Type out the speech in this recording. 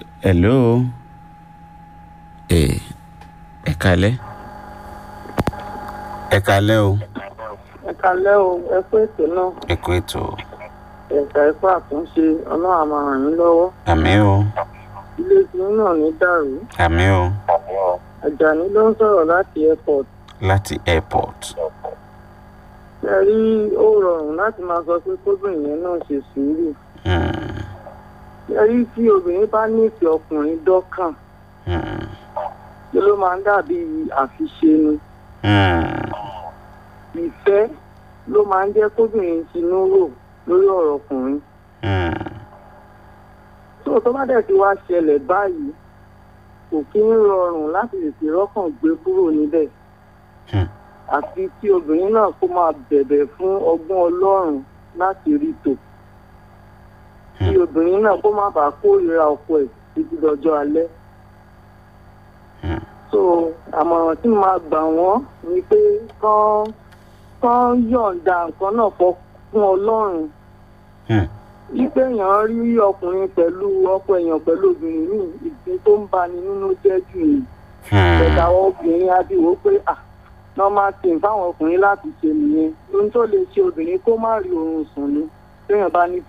hello ẹ ẹ kalẹ́ ẹ kalẹ́ o ẹ kalẹ́ o ẹ kú ètò náà ẹ kú ètò ẹ̀ka ẹ̀kọ́ àtúnṣe ọlọ́run á máa ràn yín lọ́wọ́ àmì o ilé tiyín náà ní dàrú àmì o àjàní ló ń sọ̀rọ̀ láti airport láti airport ẹ rí ó rọrùn láti máa sọ pé kóbìnrin yẹn náà ṣe sùúrù Hmm, ẹ rí tí obìnrin bá nífẹ̀ẹ́ ọkùnrin dọ́kàn hmm, ṣe ló máa ń dàbí àfiṣe ni hmm, ìfẹ́ ló máa ń jẹ́ kóbìnrin tinú rò lórí ọ̀rọ̀ ọkùnrin hmm, tó tó bá dẹ̀ ti wá ṣẹlẹ̀ báyìí kò kí ń rọrùn láti tètè rọ́kàn gbé kúrò níbẹ̀ hmm. àfi tí obìnrin náà kó máa bẹ̀bẹ̀ fún ọgbọ́n ọlọ́run láti rí tò kí obìnrin náà kó má bàa kórìíra ọkọ ẹ̀ títí dọjọ́ alẹ́. Hmm. so àmọ̀ràn tí mo máa gbà wọ́n ni pé kán kán yọ̀ǹda nǹkan náà fọ fún ọlọ́run Hmm. wípé èèyàn rí ọkùnrin pẹ̀lú ọkọ èèyàn pẹ̀lú obìnrin ní ìdí tó ń bani nínú jẹ́ jù ní Hmm. ẹ̀ka àwọn obìnrin adìwọ́ pé à normal thing fáwọn ọkùnrin láti ṣe nìyẹn ohun tó lè ṣe obìnrin kó má rí oorun sùn ni téèyàn bá ní